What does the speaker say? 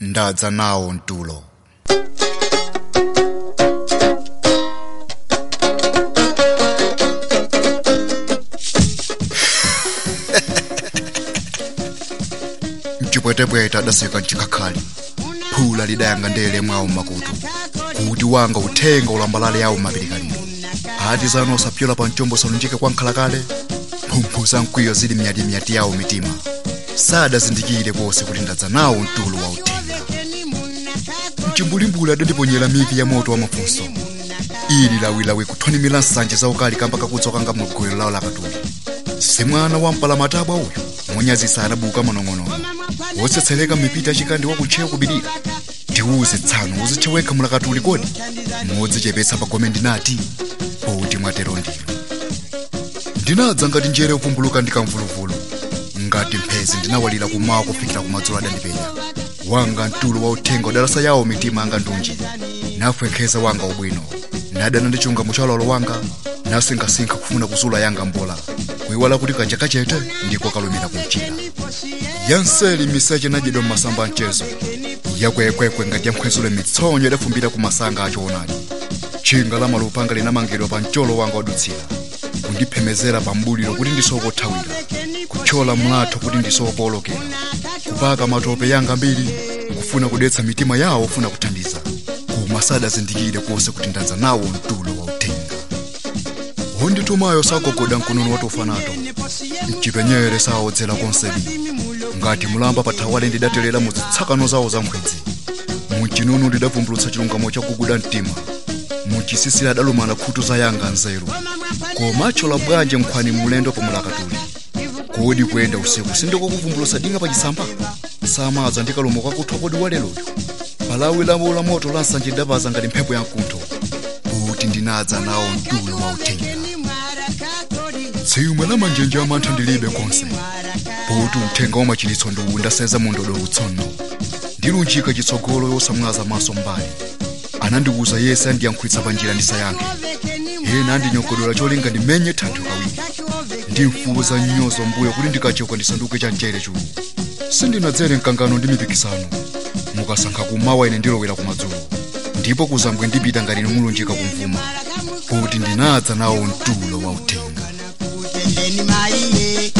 ndadza nawo mtulo mcipwetepwete adaseka mcikhakhali phula lidayanga ndele mwawo mmakutu kuti wanga uthenga ulambalale yawo mmapirikaliro ati zanu osapyola pa mchombo salunjike kwa nkhalakale mphumphu za mkwiyo zili myatimyati yawo mitima sadazindikire konse kuti ndadza nawo mtulo wa uthenga mcimbulimbuli adandiponyera mivi ya moto wa mafunso ili lawilawi kuthwanimira nsanje zaukali kamba kakudzokanga mu gulu lawo lakatuli si mwana wa mpalamatabwa uyu monyazisa anabuka manong'onono wotsetsereka mipita yachikandi wakutchewa kubirira ndiwuze tsano uzitchewekha mulakatuli kodi modzichepetsa pagome ndinati poti mwatero ndinu ndinadza ngati njere upumbuluka ndikamvuluvulu ngati mphezi ndinawalira kumawa kufikira kumadzulo adandipenya wanga mtulo wa uthenga udalasa yawo mitima anga ndunji nafwekheza wanga ubwino nadana ndi chilungamo cha lolo wanga nasinkhasinkha kufuna kuzula yanga mbola kuiwala kuti kanja kachete ndiko kalumira kumchira yanseli miseche nadyedwa mmasamba mchezo yakwekwekwe ngati yamkhwezule mitsonyo idafumbira ku masanga achoonadi tchinga la malupanga linamangidwa pa mcholo wanga wadutsira kundiphemezera pa mbuliro kuti ndisokothawira kuthyola mlatho kuti ndisopolokera kupaka matope yanga mbiri kufuna kudetsa mitima yawo ofuna kuthandiza koma sadazindikire konse kuti ndadza nawo mtulo wa uthenga wonditumayo sagogoda mkonono watofa nato mchipenyere sawodzera konsebi ngati mulamba pathawale ndidaterera mu zitsakano zawo za mkhwedzi muchinunu ndidavumbulutsa chilungamo chakuguda mtima muchisisira adalumana khutu za yanga nzeru koma chola bwanje nkhwani mulendo pomulakatuli kodi kuyenda usiku sindikokuvumbulutsa dinga pachisamba samadza ndikalumo kwakuthwa kodi waleloyo palawi lawo la moto la nsanje lidapaza ngati mphepo yamkuntho kuti ndinadza nawo mtulo wa uthenga tsimwe la manjenje amantha ndilibe konse poti uthenga wa machilitso ndiwu ndaseza mundodo utsono ndilunjika chitsogolo yosamwaza maso mbali anandiwuza yese andiyankhulitsa pa njira ndisayankhe ena andinyogodola cholinga ndimenye thanthwe kawiri ndimfuza nnyozo mbuyo kuti ndikachoka ndisanduke cha mchere chulu sindinadzere mkangano ndi mipikisano mukasankha kumawa ine ndilowera kumadzulo ndipo kuzambwe ndipita ngati nimulunjika kumvuma kuti ndinadza nawo mtulo wa uthenga Kutendeni maiye